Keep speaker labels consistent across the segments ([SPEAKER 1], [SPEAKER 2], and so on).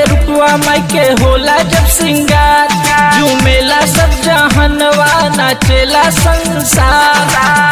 [SPEAKER 1] रुपवा माई के होला जब सिंगार झूमेला सब जहनवा नाचेला संसार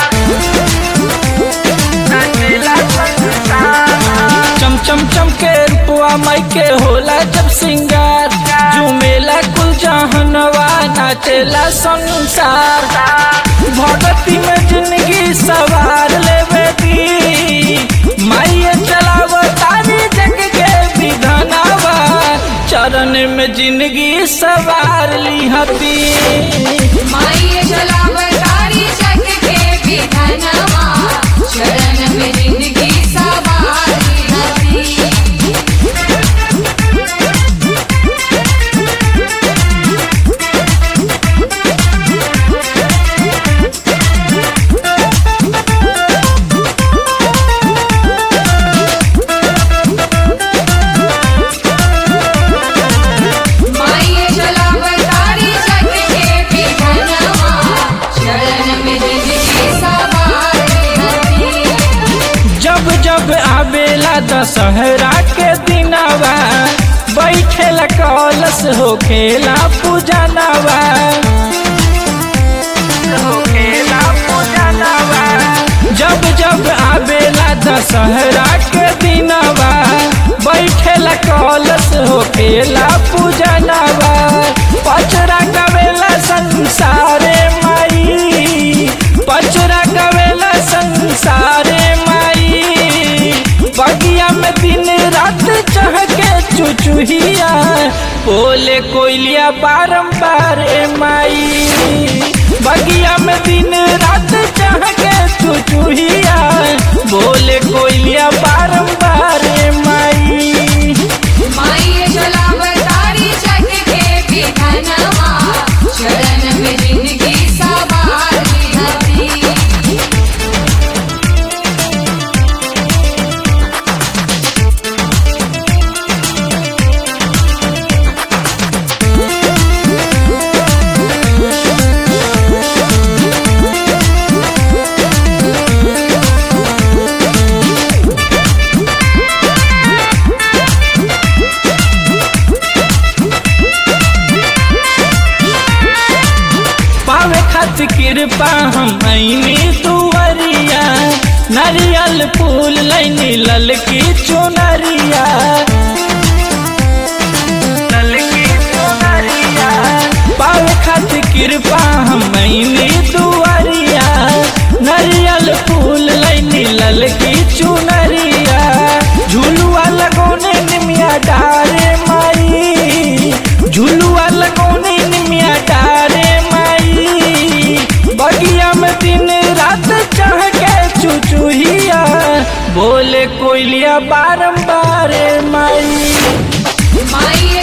[SPEAKER 1] नाचेला संसार चम चम चम के रुपवा माई के होला जब सिंगार झूमेला कुल जहनवा नाचेला संसार भगती में जिंदगी सवार लेवे दी माइये चलाव तारी जग के विधानावा चरण में जिंदगी सवार ली हती
[SPEAKER 2] माई जलावतारी जग के विधनवा शरण में जिंदगी सवारी हती माई जलावतारी जग के विधनवा शरण में जिंदगी सवारी हती
[SPEAKER 1] जब जब आवेला दशहरा के दिनवा बैठेला कलश हो खेला पूजनवा होखेला पूजनवा। जब जब आवेला दशहरा के दिनवा बैठेला कलश हो खेला पूजनवा पचरा गवेला संसारे माई पचरा गवेला संसारे माई बगिया में दिन रात चहके चुचुहिया बोले कोयलिया बारंबार ए माई बगिया में दिन रात चहके चुचुहिया बोले कोयलिया बारंबार ए माई
[SPEAKER 2] माई जलावतारी जग के विधनवा शरण में जिंदगी सवारी हती
[SPEAKER 1] पावे खातिर कृपा हम आईनी तुवरिया नारियल फूल लैनी ललकी चुनरिया ललकी चुनरिया पावे खातिर कृपा हम आईनी तुवरिया नारियल फूल लैनी ललकी चुनरिया झुलुआ लगौने निमिया डारे माई झुलुआ लगौने निमिया डारे माई बगिया में दिन रात चढ़ के चुचुहिया बोले कोयलिया बारंबार माई
[SPEAKER 2] माई